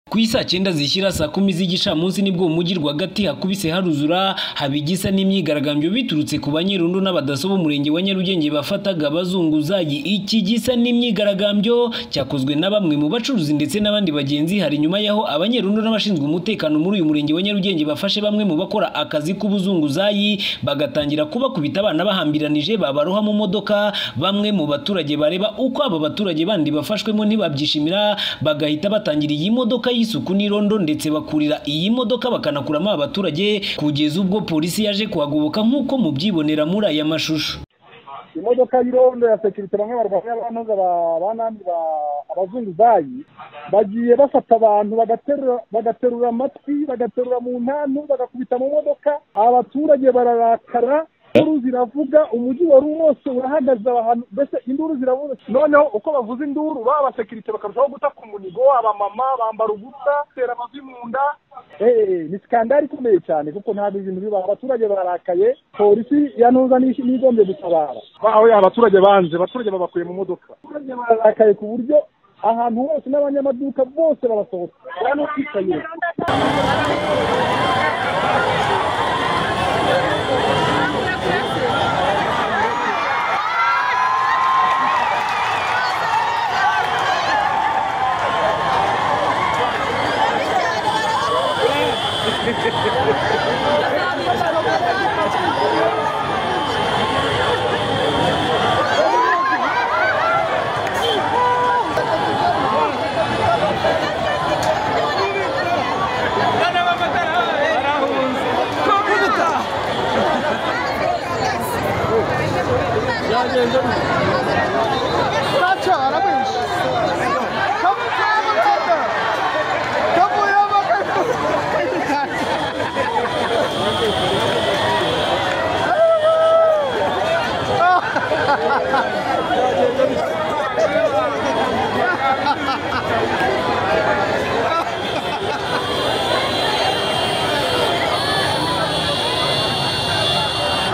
ku isa cyenda zishyira saa kumi z'igicamunsi nibwo mu mujyi rwagati hakubise haruzura haba igisa n'imyigaragambyo biturutse ku banyerondo n'abadaso b'umurenge wa nyarugenge bafataga bazunguza iki gisa n'imyigaragambyo cyakozwe na bamwe mu bacuruzi ndetse n'abandi bagenzi hari nyuma yaho abanyerondo n'abashinzwe umutekano muri uyu murenge wa nyarugenge bafashe bamwe mu bakora akazi k'ubuzunguzayi bagatangira kubakubita abana bahambiranije babaroha mu modoka bamwe mu baturage bareba uko aba baturage bandi bafashwemo ntibabyishimira bagahita batangira iyi modoka y'isuku n'irondo ndetse bakurira iyi modoka bakanakuramo abaturage kugeza ubwo polisi yaje kuhagoboka nk'uko mubyibonera muri aya mashusho imodoka y'irondo ya sekirite bamwe barwanya abanoza abanandi abazunguzayi bagiye bafata abantu bagaterura amatwi bagaterura mu ntantu bagakubita mu modoka abaturage bararakara induru ziravuga umujyi wari wose urahagaze ahantu mbese induru ziravuga noneho uko bavuza induru ba abasekirite bakarushaho guta ku munigo abamama bambara ubusa batera amavi mu nda ni sikandari ikomeye cyane kuko ntabwo ibintu biba abaturage barakaye polisi ya ntuza n'igombye gutabara aho abaturage banze abaturage babakuye mu modoka abaturage barakaye ku buryo ahantu hose n'abanyamaduka bose barasohoka hano twicaye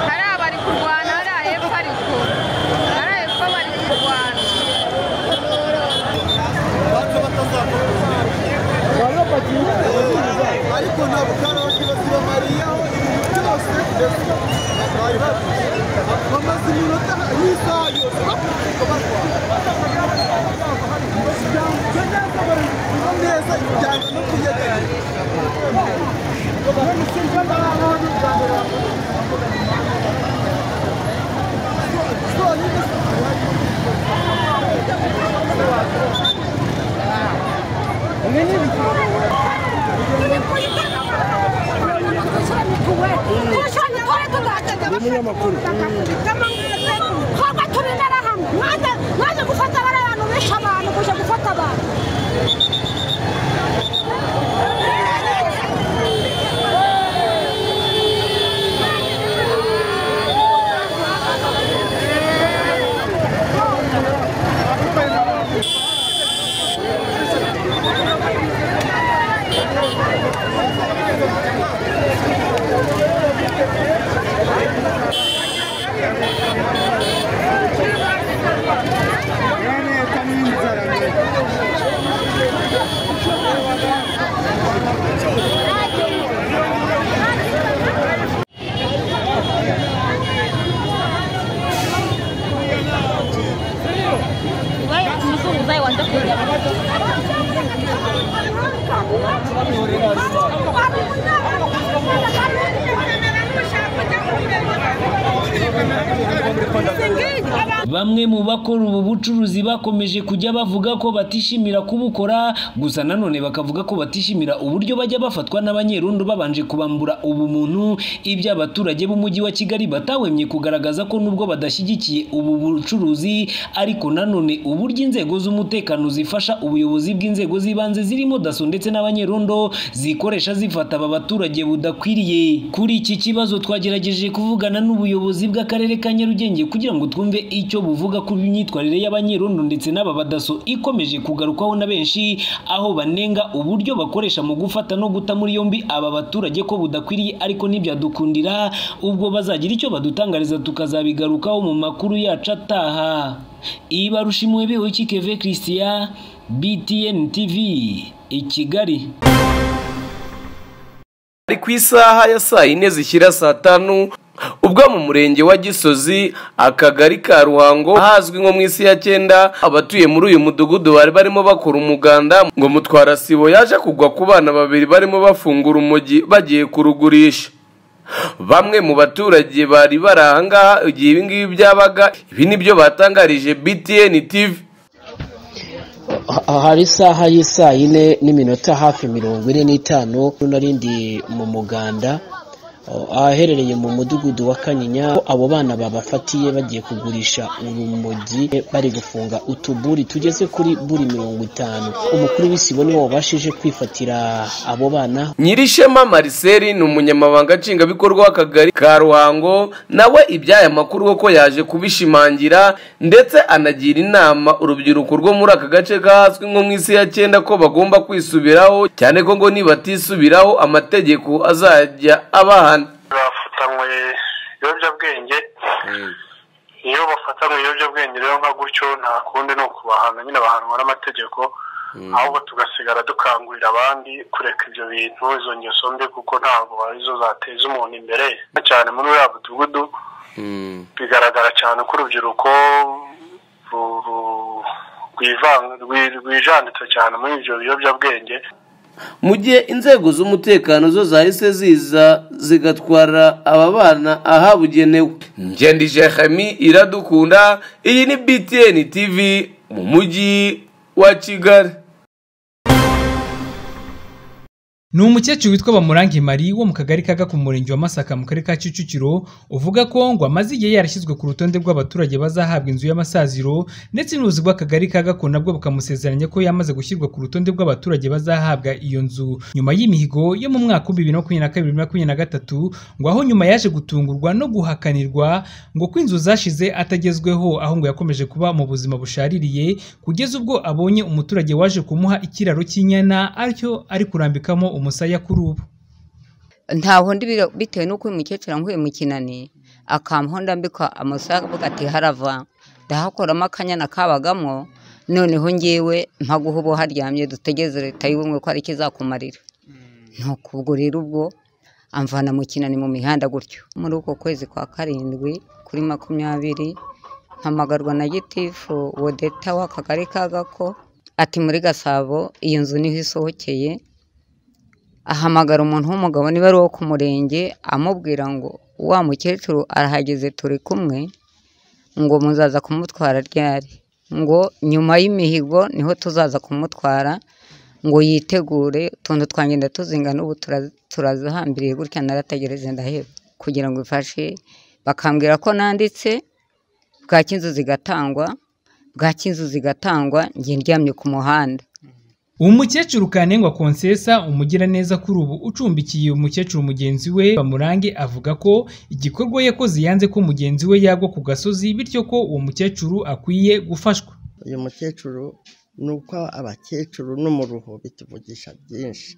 hariya bari kurwana hariya hepfo ariko hariya hepfo bari kurwana ariko ntabwo karaoke basibamariyeho ibintu byose bari bavuze bamaze iminota n'isaha yose bakurikirwa barwana neza ibijyanye no kuyegeranya umunyamakuru twebwe turi interahamwe mwaje mwaje gufata bariya bantu bishe abantu kuje gufata abantu Bamwe mu bakora ubu bucuruzi bakomeje kujya bavuga ko batishimira kubukora gusa nanone bakavuga ko batishimira uburyo bajya bafatwa n'abanyerondo babanje kubambura ubumuntu ibyo abaturage b'umujyi wa Kigali batahwemye kugaragaza ko nubwo badashyigikiye ubu bucuruzi ariko nanone uburyo inzego z'umutekano zifasha ubuyobozi bw'inzego z'ibanze zirimo daso ndetse n'abanyerondo zikoresha zifata aba baturage budakwiriye kuri iki kibazo twagerageje kuvugana n'ubuyobozi bw'akarere ka Nyarugenge kugira ngo twumve icyo buvuga ko imyitwarire y'abanyerondo ndetse n'aba badaso ikomeje kugarukwaho na benshi aho banenga uburyo bakoresha mu gufata no guta muri yombi aba baturage ko budakwiriye ariko ntibyadukundira ubwo bazagira icyo badutangariza tukazabigarukaho mu makuru yacu ataha ibarushimwe beho kikeve christian btn tv i kigali ari ku isaha ya saa yine zishyira saa tanu ubwo mu murenge wa gisozi akagari ka ruhango ahazwi nko mu isi ya cyenda abatuye muri uyu mudugudu bari barimo bakora umuganda ngo mutwara sibo yaje kugwa ku bana babiri barimo bafungura umugi bagiye kurugurisha bamwe mu baturage bari bari ahangaha igihe ibingibi byabaga ibi nibyo batangarije btn tv Ha- hari isaha y'isaa yine n'iminota hafi mirongo ine n'itanu nari ndi mu muganda o, ahaherereye mu mudugudu wa kanyinya ko abo bana babafatiye bagiye kugurisha urumogi e, bari gufunga utuburi tugeze kuri buri mirongo itanu umukuru w'isibo niwe wabashije kwifatira abo bana nyirishema mariseli ni umunyamabanga nshingwabikorwa w'akagari ka ruhango nawe iby'aya makuru kuko yaje kubishimangira ndetse anagira inama urubyiruko rwo muri aka gace kahazwi nko mu isi ya cyenda ko bagomba kwisubiraho cyane ko ngo nibatisubiraho amategeko azajya abahana bafatanywe ibiyobyabwenge iyo bafatanywe ibiyobyabwenge rero nka gutyo nta kundi ni ukubahana nyine bahanwa n'amategeko ahubwo tugasigara dukangurira abandi kureka ibyo bintu izo ngeso mbi kuko ntabwo arizo zateza umuntu imbere cyane muri uriya mudugudu bigaragara cyane ko urubyiruko ru- ru- rwivanga- rwi- rwijanditse cyane muri ibyo biyobyabwenge mu gihe inzego z'umutekano zo zahise ziza zigatwara aba bana ahabugenewe ngende jeremi iradukunda iyi ni btn tv mu mujyi wa kigali ni umukecuru witwa bamurange mari wo mu kagari ka ku murenge wa masaka mu karere ka kicukiro uvuga ko ngo amaze igihe yarashyizwe ku rutonde rw'abaturage bazahabwa inzu y'amasaziro ndetse n'ubuyobozi bw'akagari ka gako nabwo bukamusezeranya ko yamaze gushyirwa ku rutonde rw'abaturage bazahabwa iyo nzu nyuma y'imihigo yo mu mwaka w'ibihumbi bibiri na makumyabiri na kabiri makumyabiri na gatatu ngo aho nyuma yaje gutungurwa no guhakanirwa ngo ko inzu zashize atagezweho aho ngo yakomeje kuba mu buzima bushaririye kugeza ubwo abonye umuturage waje kumuha ikiraro cy'inyana aricyo ari kurambikamo umusaya kuri ubu ntaho ndi bira- bitewe n'uko uyu mukecuru ankuye mu kinani akampaho ndambika amusaya avuga ati harava ndahakuramo akanyana kabagamo noneho ngewe mpaguha ubu haryamye dutegereze leta y'ubumwe ko ari ikizakumarira nuko ubwo rero ubwo amvana mu kinani mu mihanda gutyo muri uko kwezi kwa karindwi kuri makumyabiri mpamagarwa na gitifu wodeta w'akagari ka gako ati muri gasabo iyo nzu niho isohokeye ahamagara umuntu w'umugabo niba ari uwo ku murenge amubwira ngo wa mukecuru arahageze turi kumwe ngo muzaza kumutwara ryari ngo nyuma y'imihigo niho tuzaza kumutwara ngo yitegure utuntu twangenda tuzingana ubu tura- turazihambiriye gutya narategereze ndaheba kugira ngo ifashe bakambwira ko nanditse bwaki inzu zigatangwa bwaki inzu zigatangwa njye ndyamye ku muhanda uwo mukecuru kanengwa konsesa umugiraneza kuri ubu ucumbikiye umukecuru mugenzi we bamurange avuga ko igikorwa yakoze yanze ko mugenzi we yagwa ku gasozi bityo ko uwo mukecuru akwiye gufashwa uyu mukecuru ni uko abakecuru n'umuruho bituvugisha byinshi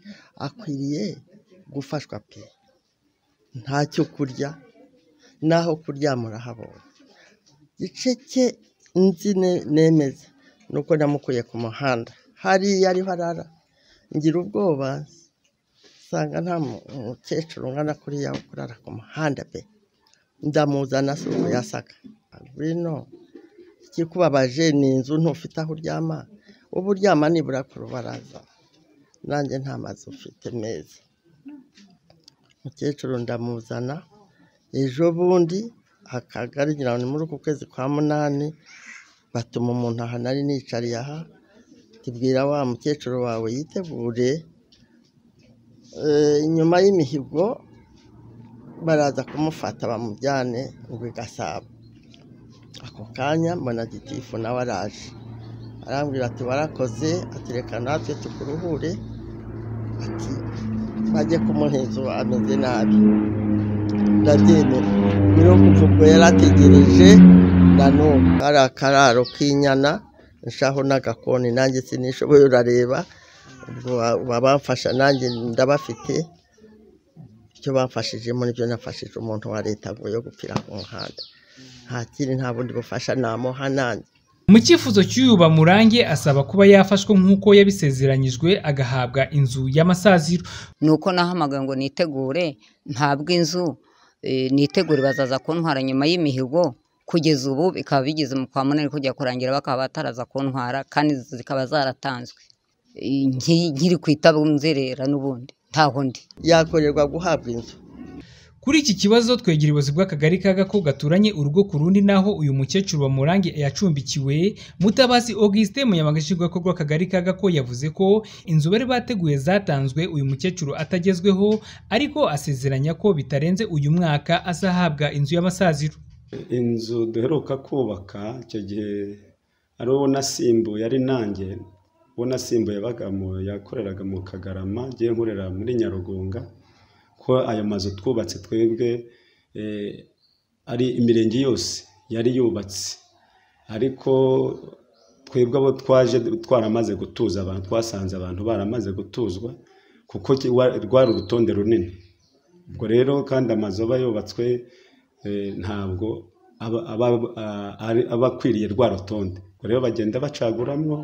akwiriye gufashwa pe ntacyo kurya n'aho kuryama urahabonye igice cye nzi ne- nemeza ni uko namukuye ku muhanda hariya ariho arara ngira ubwoba nsanga nta mu- mukecuru ungana kuriya wo kurara ku muhanda pe ndamuzana si uko yasaka ngwino ikikubabaje ni inzu ntufite aho uryama uba uryama nibura ku rubaraza nanjye nta mazu ufite meza mukecuru ndamuzana ejo bundi akagari ngira ngo ni muri uku kwezi kwa munani batuma umuntu aha nari nicariye aha tubwira wa mukecuru wawe yitegure Eh, nyuma y'imihigo baraza kumufata bamujyane ngo i gasabo ako kanya mbona gitifu nawe araje arambwira ati warakoze ati reka natwe tukuruhure ati bajye kumuheza ubu ameze nabi ndabyemera nyiri ubwo ubwo yarategereje na n'ubu hari akararo k'inyana nshaho n'agakoni nanjye sinishoboye urareba ubwo baba bamfasha nanjye ndabafite icyo bamfashije muri byo nafashije umuntu wa leta ngo yo gupfira ku muhanda nta kindi nta bundi bufasha namuha nanjye mu cyifuzo cy'uyu bamurange asaba kuba yafashwa nk'uko yabisezeranyijwe agahabwa inzu y'amasaziro ni uko nahamagaye ngo nitegure ntabwo inzu eh, nitegure bazaza kuntwara nyuma y'imihigo kugeza ubu bikaba bigeze mu kwa munani kujya kurangira bakaba bataraza kuntwara kandi izi zikaba zaratanzwe Eh, nki- nkiri ku itabunzerera n'ubundi ntaho ndi yakorerwa guhabwa inzu Kuri iki kibazo twegera ubuyobozi bw'akagari ka Gako gaturanye urugo ku rundi naho uyu mukecuru bamurange yacumbikiwe Mutabazi Auguste umunyamabanga nshingwabikorwa w'akagari ka Gako yavuze ko inzu bari bateguye zatanzwe uyu mukecuru atagezweho ariko asezeranya ko bitarenze uyu mwaka azahabwa inzu y'amasaziro inzu duheruka kubaka icyo gihe ari uwo nasimbuye ari nanjye uwo nasimbuye yabaga mu- yakoreraga mu kagarama ngiye nkorera muri nyarugunga ko ayo mazu twubatse twebwe eh, ari imirenge yose yari yubatse ariko twebwe abo twaje twaramaze gutuza abantu twasanze abantu baramaze gutuzwa kuko ki- wa- rwari urutonde runini ubwo rero kandi amazu aba yubatswe eh, ntabwo aba aba- a- ari- aba akwiriye rwa rutonde ubwo rero bagenda bacaguramwo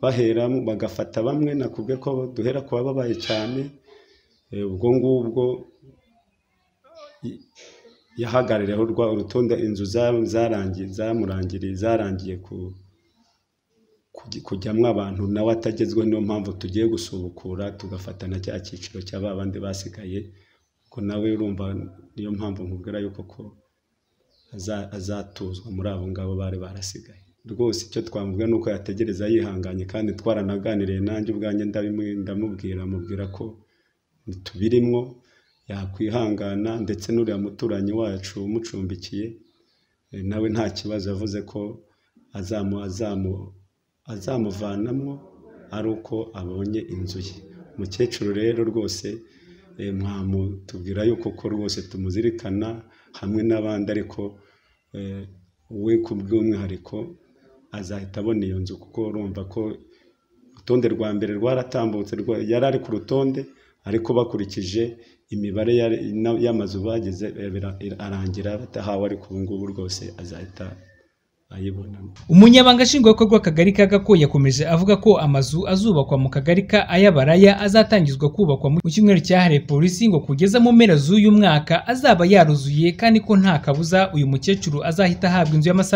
baheramo bagafata bamwe nakubwe ko duhera ku bababaye cyane eh, ubwo ngubwo yahagarariyeho rwa urutonde inzu za- zarangiye zamurangiriye zarangiye ku kugi- kujyamwo abantu nawe atagezweho niyo mpamvu tugiye gusubukura tugafata na cya cyiciro cya ba bandi basigaye ko nawe urumva niyo mpamvu nkubwira yuko ko aza- azatuzwa muri abo ngabo bari barasigaye rwose icyo twamuvuga ni uko yategereza yihanganye kandi twaranaganiriye nanjye ubwanjye ndabimu- ndamubwira mubwira ko tubirimwo yakwihangana ndetse n'uriya muturanyi wacu umucumbikiye eh, nawe nta kibazo yavuze ko azamu azamu azamuvanamo ari uko abonye inzu ye umukecuru rero rwose eh, mwamutubwira yuko ko rwose tumuzirikana hamwe n'abandi ariko eh, we ku bw'umwihariko azahita abona iyo nzu kuko urumva ko urutonde rwa mbere rwaratambutse rwa- yari ari ku rutonde ariko bakurikije imibare yari- na- y'amazu bagize eh, bira- arangira batahawe ariko ubu ngubu rwose azahita ayibonamo umunyabanga nshingwabikorwa w'akagari ka Gako yakomeje avuga ko amazu azubakwa mu kagari ka Ayabaraya azatangizwa kubakwa mu cyumweru cyahariwe polisi ngo kugeza mu mpera z'uyu mwaka azaba yaruzuye kandi ko nta kabuza uyu mukecuru azahita ahabwa inzu y'amasaziro